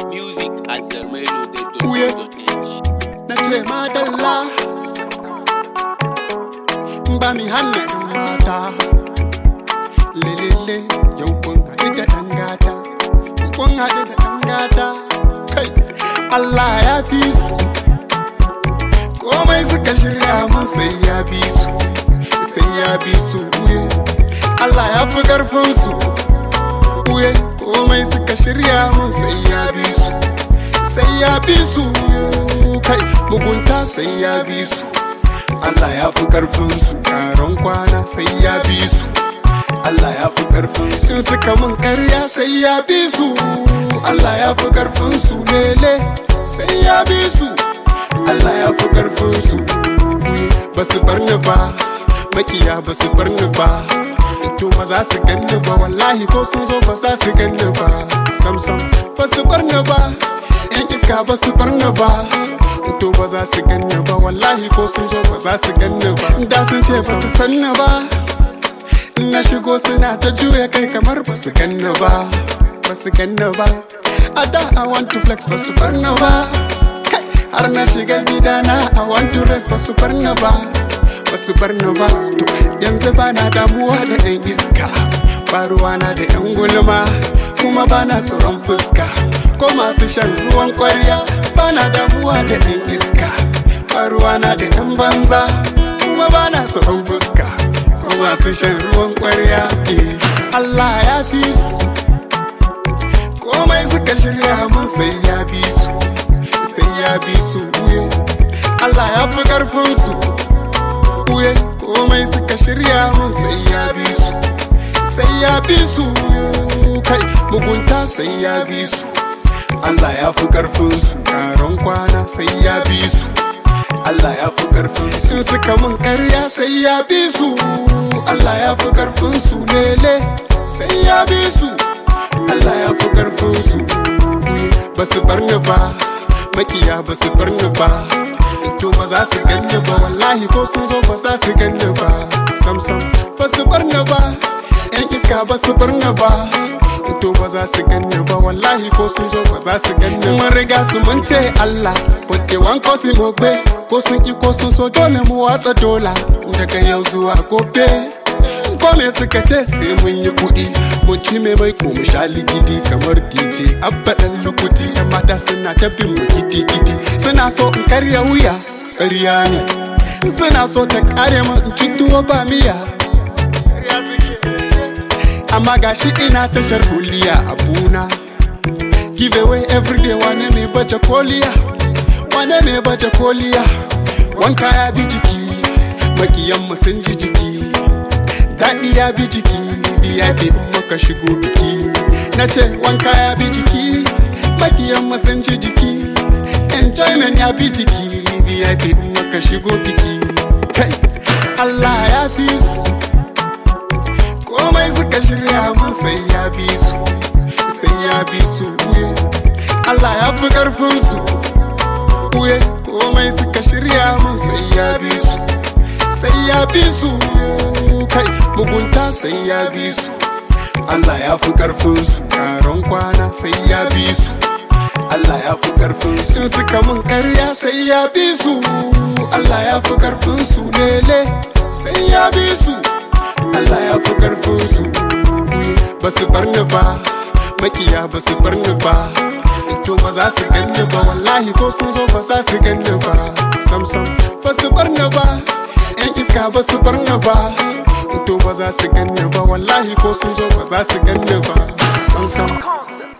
Music at Uye. zermelo.com.h. na ce madalla ba mi hana yan mata lelele yau kun haɗu da ɗan gata kun haɗu da ɗan gata kai Allah ya fi su komai suka shirya mun sai ya bi su sai ya bi su uye Allah ya fi ƙarfin su uye komai suka shirya mun sai ya bi su sai ya bi su kai mugunta sai ya bi su Allah ya fi karfin su yaron kwana sai ya bi su Allah ya fi karfin su in suka mun karya sai ya bi su Allah ya fi karfin su lele sai ya bi su Allah ya fi karfin su ba su bar ni ba makiya ba su bar ni ba to ba za su ganni ba wallahi ko sun zo ba za su ganni ba sam sam ba su bar ni ba yan iska ba su bar ni ba to ba za su ganni ba wallahi ko sun zo ba za su ganni ba da sun ce ba su san ni ba in na shigo suna ta juya kai kamar ba su ganni ba ba su ganni ba a da i want to flex ba su bar ni ba Kai, har na shiga gidana i want to rest ba su bar ni ba ba su bar ni ba to yanzu ba na damuwa da yan iska ba ruwana da yan gulma kuma ba na tsoron fuska ko masu shan ruwan kwarya ba na damuwa da yan iska ba ruwana da yan banza kuma ba na tsoron fuska ko masu shan ruwan kwarya eh. Allah ya fi su komai suka shirya mun sai ya bi su sai ya bi su uye Allah ya fi karfin su uye komai suka shirya mun sai ya bi su sai ya bi su kai mugunta sai ya bi su Allah ya fi karfin su yaron kwana sai ya bi su Allah ya fi karfin su in suka mun karya sai ya bi su Allah ya fi karfin su lele sai ya bi su Allah ya fi karfin su ba su bar ni ba makiya ba su bar ni ba to ba za su ganni ba wallahi ko sun zo ba za su ganni ba sam sam ba su bar ni ba yan iska ba su bar ni ba to ba za su ganni ba wallahi ko sun zo ba za su ganni mun riga su mun ce Allah bude wanko su mogbe ko sun ki ko sun so dole mu watsa dola daga yau zuwa gobe ko me suka ce sai mun yi kuɗi mun ci mai mai ko mu sha ligidi kamar dj abba dan lukuti yan mata suna ta bin mu gidi gidi suna so in karya wuya ƙarya ne suna so ta kare mu in ci tuwo ba miya ƙarya suke amma gashi ina tashar huliya abuna give away everyday wane mai baje koliya wane mai baje koliya wanka ya bi jiki makiyanmu sun ji jiki daɗi ya bi jiki vip in muka shigo biki na ce wanka ya bi jiki makiyanmu sun ji jiki enjoyment ya bi jiki vip in muka shigo biki kai allah ya fi su komai suka shirya mun sai ya bi su sai ya bi su uye Allah ya fi karfin su uye komai suka shirya mun sai ya bi su sai ya bi su kai mugunta sai ya bi su Allah ya fi karfin su yaron kwana sai ya bi su Allah ya fi karfin su in suka mun karya sai ya bi su Allah ya fi karfin su lele sai ya bi su Allah ya fi karfin su ba su bar ni ba makiya ba su bar ni ba to ba za su ganni ba wallahi ko sun zo ba za su ganni ba sam sam ba su bar ni ba yan iska ba su bar ni ba to ba za su ganni ba wallahi ko sun zo ba za su ganni ba sam sam